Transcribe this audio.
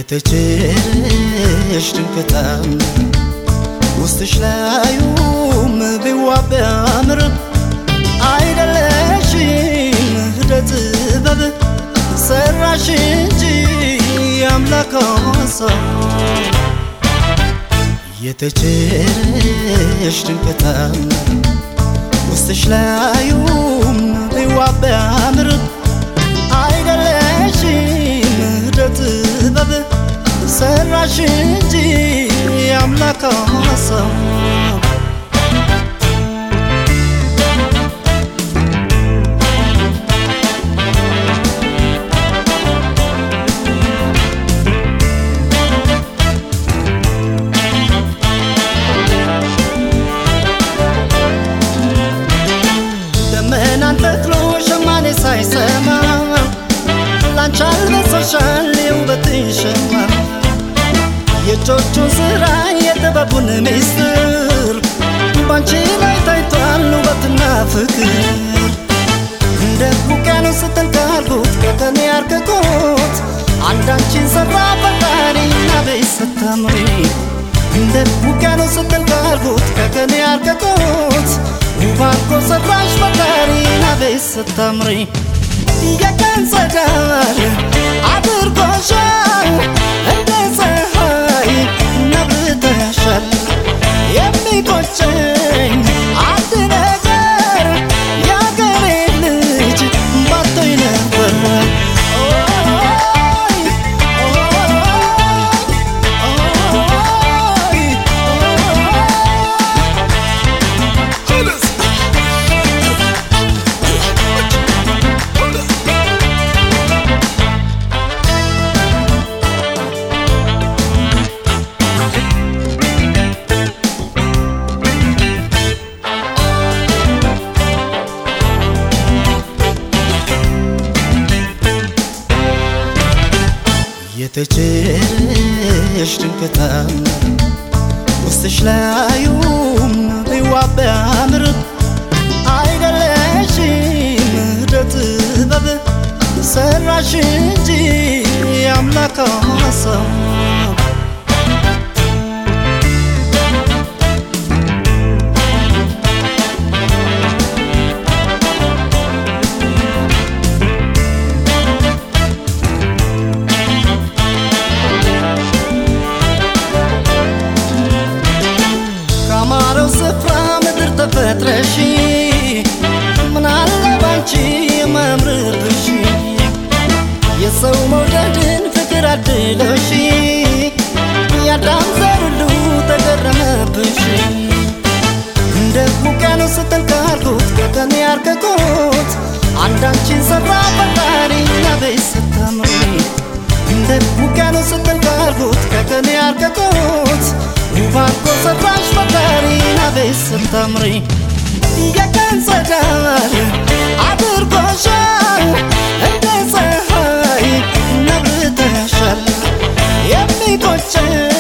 የተቸረሽ ድንቅታም ውስጥሽ ላዩም ቢዋብ ቢያምር አይደለሽም እደ ጥበብ ሰራሽ እንጂ አምላክ ሀሳብ የተቸረሽ ድንቅታም ውስጥሽ ላዩም ቢዋብ ቢያምር አይደለሽም እደ ጥበብ ሰራሽ እንጂ አምላክ ሀሳብ ደመናን ተክሎ ሸማኔ ሳይሰማ ላንቺ አልበሰሻል የውበትሽ ሸማ የእጆቹን ስራ የጥበቡን ሚስጥር ባንቺ ላይ ታይቷል ውበትና ፍቅር እንደ ውቅያኖስ ስትል ካልኩት ከቀኔ ያርቅቁት አንዳንቺን ሰራ ፈጣሪና ቤት ስታምሪ እንደ ውቅያኖስ ስትል ካልኩት ከቀኔ ያርቅቁት ውብ አድርጎ ሰራሽ ፈጣሪና ቤት ስታምሪ የቀን ፀዳል አድርጎሻል እንደ ፀሐይ ነብተሻል የሚቆጨኝ አንድ ነገር የአገሬ ልጅ ባቶኝ ነበር ኦይ፣ ኦይ፣ የተቸረሽ ድንቅታም ውስጥሽ ላዩም ቢዋብ ቢያምር አይደለሽም እደ ጥበብ ሰራሽ እንጂ አምላክ ሀሳብ ካማረው ስፍራ ምድር ተፈጥረሽ ምናለ ባንቺ የማምርብሽ የሰው መውደድን ፍቅር አድሎሽ ያዳም ዘር ሁሉ ተገረመብሽ እንደ ውቅያኖስ ስትል ካልኩት ከቀን ያርቅቁት አንዳንቺን ሰራ ፈጣሪና ቤት ስታምሪ እንደ ውቅያኖስ ስትል ካልኩት ከቀን ያርቅቁት ውብ አድርጎ ሰራሽ ፈጣሪና ቤት ስታምሪ የቀን ፀዳል አድርጎሻል እንደ ፀሐይ ነብተሻል የሚቆጨኝ